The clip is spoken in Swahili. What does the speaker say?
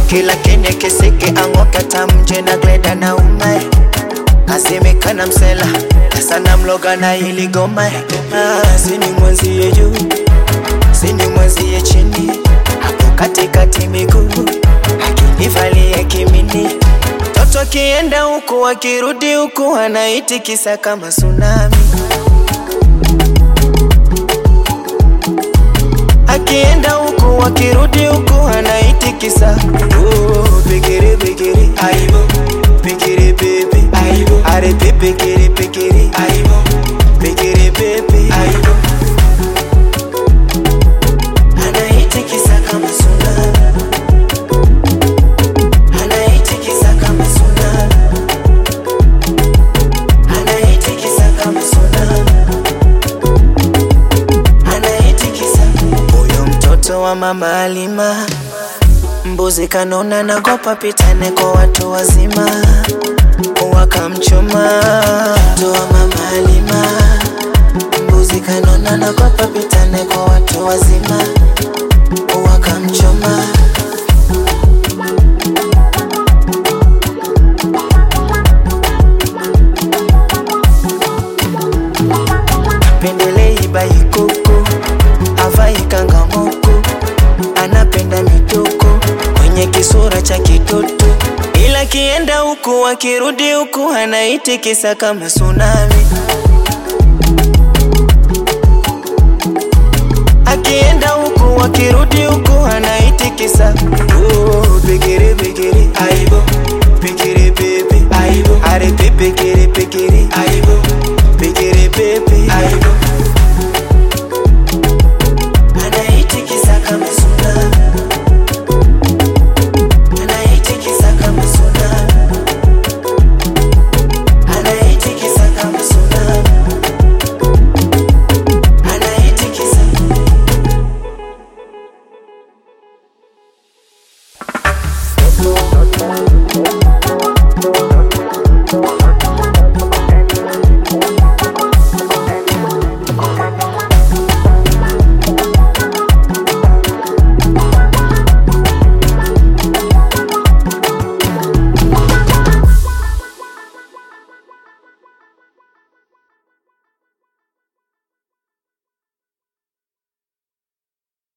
kila kene keseke ang'oka tamje na gleda na umae asemekana msela sana mloga na ili goma ah, sini mwenzie juu sini mwenzie chini hapo katikati miguu akinivalia kimini toto akienda huku akirudi huku anaitikisa kama tsunami akienda huku akirudi huku anaitikisa oh, pekere pekere aibo pekere pepe aibo are pepekere pekere aibo pekere pepe aibo anaitikisa kama tsunami anaitikisa kama tsunami anaitikisa kama tsunami anaitikisa huyo mtoto wa mama Alima mbuzi kanona nagopa pitane kwa watu wazima wakamchoma mtoto wa mama Alima mbuzi kanona nagopa pitane kwa watu wazima wakamchoma pendelei baikoko avai kangamoko anapenda mitoko kwenye kisura cha kitoto ila kienda huku akirudi huku anaitikisa kama tsunami akienda huku akirudi huku anaitikisa oh, pekere pekere aibo pekere pepe aibo are pepekere pekere aibo pekere pepe aibo anaitikisa kama tsunami anaitikisa kama tsunami anaitikisa kama tsunami anaitikisa Thank you.